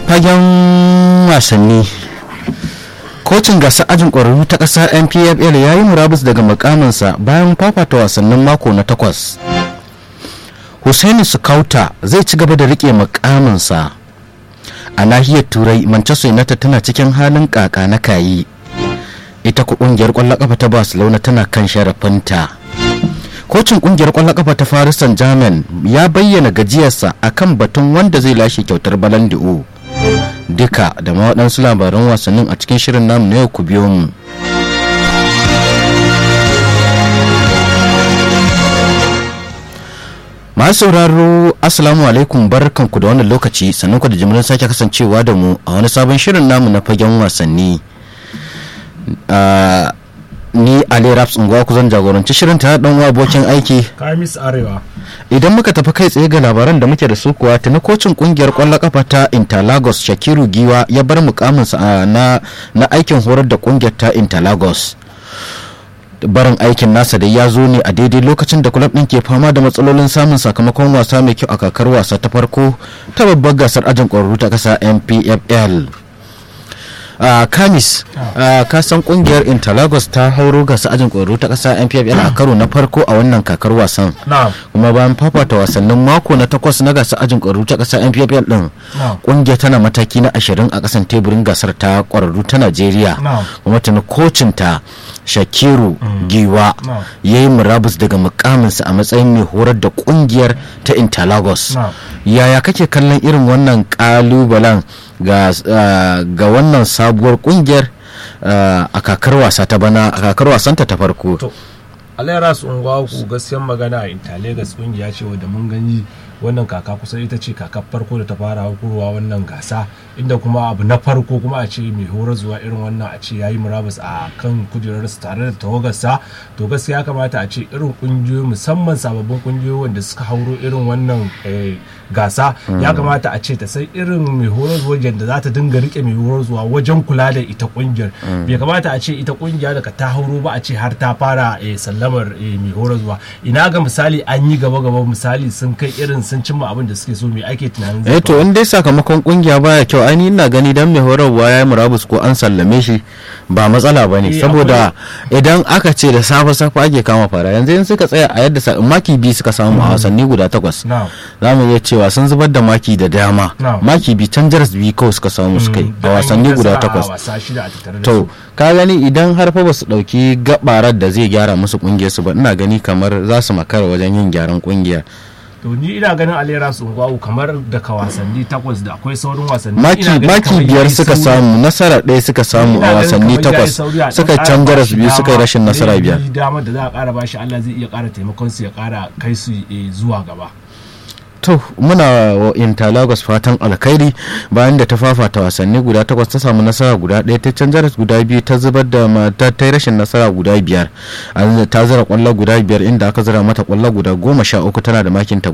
fagen wasanni kocin gasar ajin ƙwararru ta ƙasa npfl ya yi murabus daga mukaminsa bayan fafata wasannin mako na takwas Hussaini Sukauta zai ci gaba da rike mukaminsa a nahiyar turai manchester united tana cikin halin kaka na kayi ita ku kungiyar kwallon kafa ta barcelona tana kan sharafinta kocin kungiyar kwallon kafa ta paris saint germain ya bayyana gajiyarsa akan batun wanda zai lashe kyautar balan di'o duka da ma waɗansu labaran wasannin a cikin shirin namu na yau ku biyo mu masu sauraro assalamu alaikum barkanku da wannan lokaci sannan ku da jimirin sake kasancewa da mu a wani sabon shirin namu na fagen wasanni ni ali raps unguwa ku zan jagoranci shirin ta dan abokin aiki kamis arewa idan muka tafi kai tsaye ga labaran da muke da su kuwa tuni kocin kungiyar kwallon kafa ta interlagos shakiru giwa ya bar mukaminsa na na aikin horar da kungiyar ta interlagos barin aikin nasa da ya zo ne a daidai lokacin da kulab ɗin ke fama da matsalolin samun sakamakon wasa mai kyau a kakar wasa ta farko ta babbar gasar ajin ƙwararru ta ƙasa npfl Uh, kamis uh, ka san kungiyar interlagos ta hauro gasa ajin ƙwararru ta ƙasa npfl a karo na farko a wannan kakar wasan kuma bayan fafata wasannin mako na takwas na gasa ajin ƙwararru ta ƙasa npfl din kungiyar tana mataki na ashirin a ƙasan teburin gasar ta ƙwararru ta najeriya kuma tuni kocin ta shakiru giwa ya yi murabus daga mukaminsa a matsayin mai horar da kungiyar ta interlagos yaya kake kallon irin wannan kalubalen ga wannan sabuwar kungiyar a kakar wasa ta bana a kakar wasanta ta farko alayyara su unguwa ku gaskiyan magana a intalegas kungiya ce wadda mun gani wannan kaka kusan ita ce kakar farko da ta fara hukurwa wannan gasa inda kuma abu na farko kuma a ce mai horar zuwa irin wannan a ce yayi murabus a kan kujerarsa tare da tawagarsa to gaskiya ya kamata a ce irin kungiyoyi musamman sababbin kungiyoyi wanda suka hauro irin wannan gasa ya kamata a ce ta san irin mai horar zuwa da za ta dinga rike mai horar zuwa wajen kula da ita kungiyar bai kamata a ce ita kungiya daga ta hauro ba a ce har ta fara sallamar mai horar zuwa ina ga misali an yi gaba gaba misali sun kai irin sun cimma abin da suke so me ake tunanin zai to in dai sakamakon kungiya baya kyau ai ina gani dan mai horarwa ya yi murabus ko an sallame shi ba matsala ba ne saboda idan aka ce da safe safe ake kama fara yanzu in suka tsaya a yadda maki biyu suka samu a wasanni guda takwas za mu iya cewa sun zubar da maki da dama maki biyu can jaras biyu kawai suka samu suka yi a wasanni guda takwas to ka gani idan har fa ba su dauki gabarar da zai gyara musu kungiyar su ba ina gani kamar za su makara wajen yin gyaran kungiya to ni ina ganin alera su ungwawu kamar daga wasanni takwas da akwai saurin wasanni maki maki biyar suka samu nasara ɗaya suka samu a wasanni takwas suka can jaras biyu suka yi rashin nasara biyar damar da za a ƙara bashi Allah zai iya ƙara taimakon su ya ƙara kai su zuwa gaba to muna wa interlagos fatan alkhairi bayan da ta fafata wasanni guda takwas ta samu nasara guda ɗaya ta canza guda biyu ta zubar da mata ta yi rashin nasara guda biyar ta zira kwallo guda biyar inda aka zira mata kwallo guda goma sha uku tana da makin ta